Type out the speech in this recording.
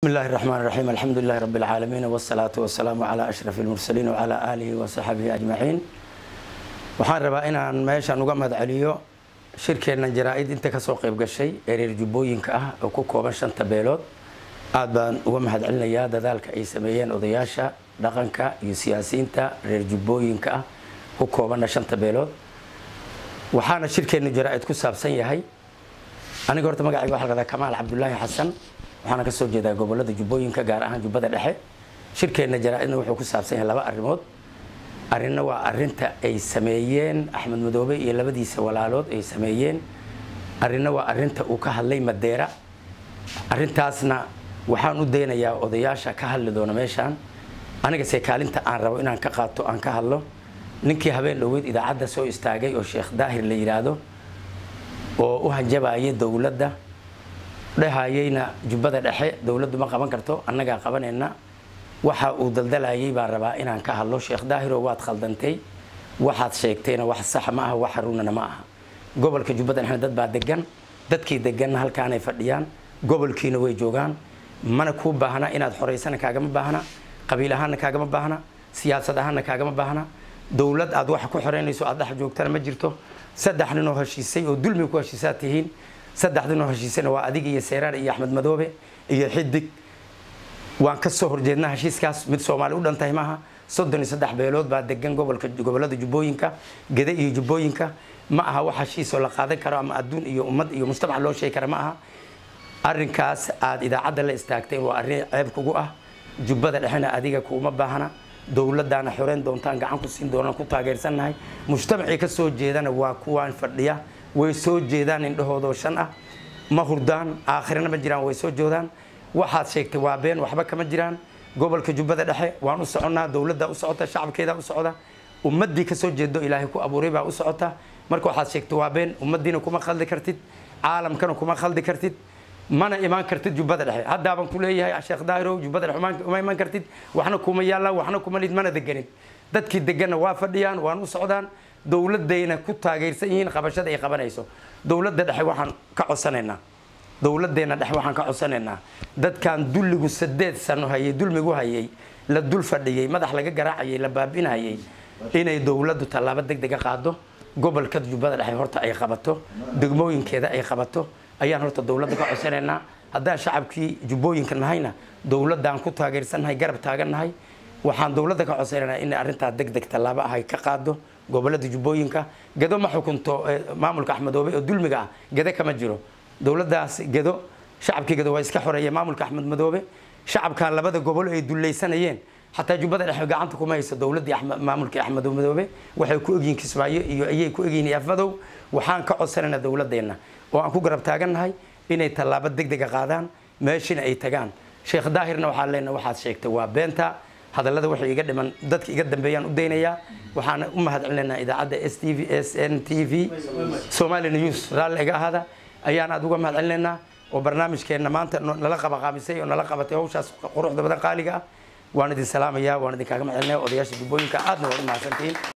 بسم الله الرحمن الرحيم الحمد لله رب العالمين والصلاة والسلام على أشرف المرسلين وعلى آله وصحبه أجمعين waxaan rabaa inaan meeshaan uga mahadceliyo shirkeenna jaraa-id inta kasoo qayb gashay ee reer jubbooyinka ah oo ku kooban shanta beelood aad baan uga mahadcelinayaa dadaalka ay sameeyeen odayaasha dhaqanka iyo siyaasiyiinta reer jubbooyinka ah ku koobanna shanta beelood waxaana shirkeenna jaraa-id ku saabsan yahay aniga horta magacayga waxaa la kamaal cabdulaahi xasan waxaana ka soo jeedaa gobolada jubbooyinka gaar ahaan jubbada dhexe shirkeenna jaraa-idna wuxuu ku saabsan yahay laba arrimood arrinna waa arinta ay sameeyeen axmed madoobe iyo labadiisa walaalood ay sameeyeen arrinna waa arinta uu ka hadlay madeera arintaasna waxaan u daynayaa odayaasha ka hadli doona meeshaan anigase kaalinta aan rabo inaan ka qaato aan ka hadlo ninkii habeen dhoweyd idaacadda soo istaagay oo sheekh daahir la yidhaahdo oo u hanjabayay dowladda dhehayeyna jubbada dhexe dowladdu ma qaban karto annagaa qabanayna waxa uu daldalayay baan rabaa inaan ka hadlo sheekh daahiro waad khaldantay waxaad sheegtayna wax sax ma aha wax haruunana ma aha gobolka jubbada dhexe dad baa degan dadkii deganna halkaanay fadhiyaan gobolkiina way joogaan mana kuu baahna inaad xoraysana kaagama baahna qabiil ahaanna kaagama baahna siyaasad ahaanna kaagama baahna dowlad aad wax ku xoreynayso aad dhex joogtana ma jirto saddex nin oo heshiisay oo dulmi ku heshiisaad tihiin saddex nin oo heshiisayna waa adiga iyo seeraar iyo axmed madoobe iyo xidig waan ka soo horjeednaa heshiiskaas mid soomaali u dhantahay maaha soddon iyo saddex beelood baa degan gobolka gobolada jubbooyinka gede iyo jubbooyinka ma aha wax heshiisoo la qaadan karo ama adduun iyo ummad iyo mujtamac loo sheegi kara ma aha arrinkaas aad idaacadda la istaagteen waa arrin ceeb kugu ah jubbada dhexena adiga kuuma baahna dowladdaana xoreyn doontaan gacan ku siin doonaan ku taageersannahay mujtamacii ka soo jeedana waa kuwaan fadhiya way soo jeedaan indhahoodoo shan ah ma hurdaan aakhirana ma jiraan way soo joodaan waxaad sheegtay waa been waxba kama jiraan gobolka jubbada dhexe waan u soconnaa dowladda u socota shacabkeeda u socda ummaddii kasoo jeedo ilaahay ku abuuray baa u socota marka waxaad sheegtay waa been ummaddiina kuma khaldi kartid caalamkana kuma khaldi kartid mana imaan kartid jubbada dhexe haddaaban ku leeyahay sheekh daahirow jubbada dhexe uma imaan kartid waxna kuma yaallaan waxna kuma lid mana deganin dadkii deganna waa fadhiyaan waan u socdaan dowladayna ku taageersan yihiin qabashada ay qabanayso dowladda dhexe waxaan ka codsanaynaa dowladeenna dhex waxaan ka codsanaynaa dadkan dulligu sadeed sano hayay dulmigu hayay la dul fadhiyey madax laga garaacayay la baabinhayay inay dowladdu tallaabo deg dega qaado gobolka jubbada dhexe horta ay qabato degmooyinkeeda ay qabato ayaan horta dowladda ka codsanaynaa haddaan shacabkii jubbooyinka nahayna dowladdaan ku taageersannahay garab taagannahay waxaan dowladda ka codsanaynaa inay arrintaa deg deg tallaabo ah ay ka qaado gobolada jubbooyinka gedo ma xukunto maamulka axmedoobe oo dulmiga ah gede kama jiro dowladdaas gedo shacabkii gedo waa iska xoreeyeen maamulka axmed madoobe shacabkan labada gobol ay dullaysanayeen xataa jubbada dhexe gacanta kuma hayso dowladdii maamulkii axmed madoobe waxay ku egyihiin kismaayo iyo ayay ku egyihiin afmadow waxaan ka codsanaynaa dowladeenna oo aan ku garab taagannahay inay tallaabo deg dega qaadaan meeshina ay tagaan sheekh daahirna waxaan leenahay waxaad sheegtay waa beenta hadallada waxay iga dhiman dadka iga dambeeyaan u daynayaa waxaana u mahadcelinaynaa idaacadda s t v s n t v somali news raalli iga ahaada ayaan aad uga mahadcelinaynaa oo barnaamijkeenna maanta nala qabaqaamisay oo nala qabatay hawshaas quruxda badan qaaliga ah waan idin salaamayaa waan idinkaaga mahadcelinaya odayaasha jubbooyinka aadna waad u mahadsantihiin